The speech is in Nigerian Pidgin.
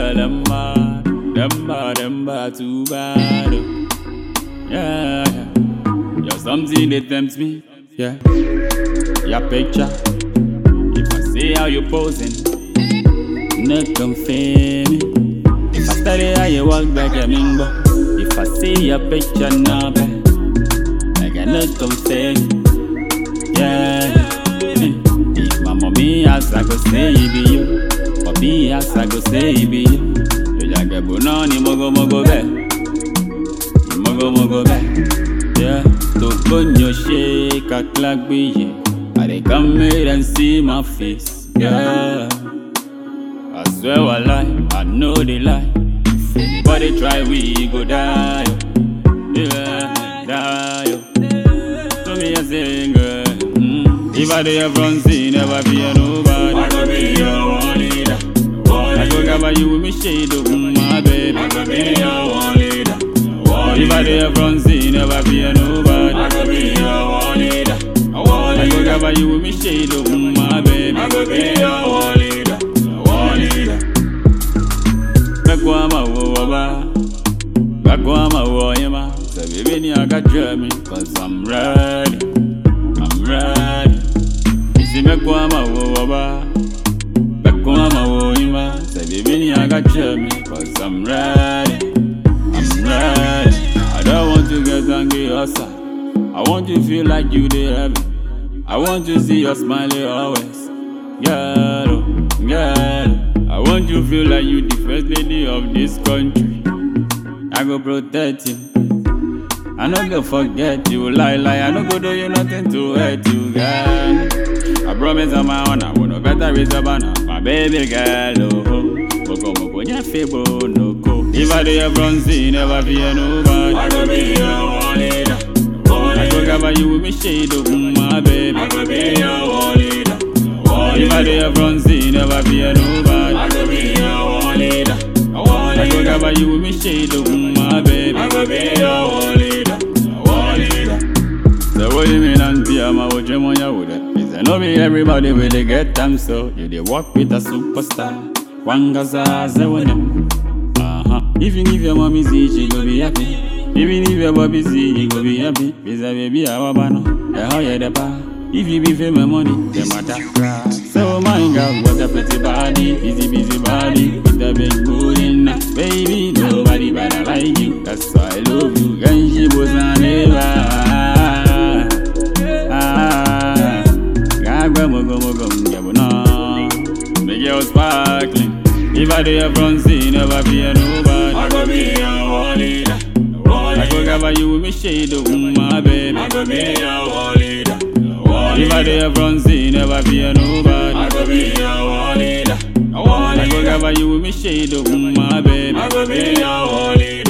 girl, them bad, them bad, them bad, too bad. oh. Yeah, yeah. You're something that tempts me. Yeah. Your picture. If I see how you posing, no confirm me. If I study how you walk back a mingo, if I see your picture now, babe, I cannot confirm. Yeah. If my mommy asks, I go say it be you. Papi asks, I go say it be you. You just get bonani mogo mogo be. Mogo mogo be. Yeah. To conyo shake a clock be yeah. I dey come here and see my face. Yeah. I swear I lie, I know they lie. If anybody try, we go die. oh. Yeah, die. oh. So me a sing, girl. Mm. If I dey front seat, never fear nobody. I go be your one leader. One I go leader. cover you with me shade, oh, my baby. I go be your one leader. One If I leader. dey front seat, never fear I nobody. go be your one leader. One I go leader. cover you with me shade, oh, my baby. I go be your one leader. One leader. Bakwama wo waba Bakwama wo yema So baby ni aka me Cause I'm ready I'm ready Isi mekwama wo waba Bakwama wo yema So baby ni aka me Cause I'm ready I'm ready I don't want to get angry or sad I want to feel like you dey heaven I want to see your smiley always Girl, oh, girl I want you feel like you the first lady of this country I go protect you I no go forget you Lie, lie, I no go do you nothing to hurt you, girl I promise on my own I will no better raise a banner My baby girl, oh Moko, moko, nyafebo, no go If I do your front seat, never fear nobody I go be your one leader. One I go leader. cover you with me shade, oh, my baby I go be your one leader. One If I do leader. your front seat, never fear nobody I go be your one leader. One I go leader. cover you with me shade, oh, my baby I go be your one leader. One leader. So what you mean auntie, I'm a watch on your wood Is I know me everybody will they get them so You they walk with a superstar Wangaza zewonem Uh-huh Even if your mommy see she go be happy Even if your bobby see he go be happy Is a baby a wabano The how you the pa If you be for my money, them matter cry So my girl, what a pretty body Busy, busy body With a big booty now Baby, nobody better like you That's why I love you And she was on never Ah, gagwe mogo mogo mjabu na Make you sparkling If I do your front seat, never fear I nobody go be your one leader. One I go leader. cover you with me shade, oh my baby I go be your one leader. One If I do leader. your front seat, never fear I nobody go be your one leader. One I go leader. cover you with me shade, oh my baby I go be your one leader.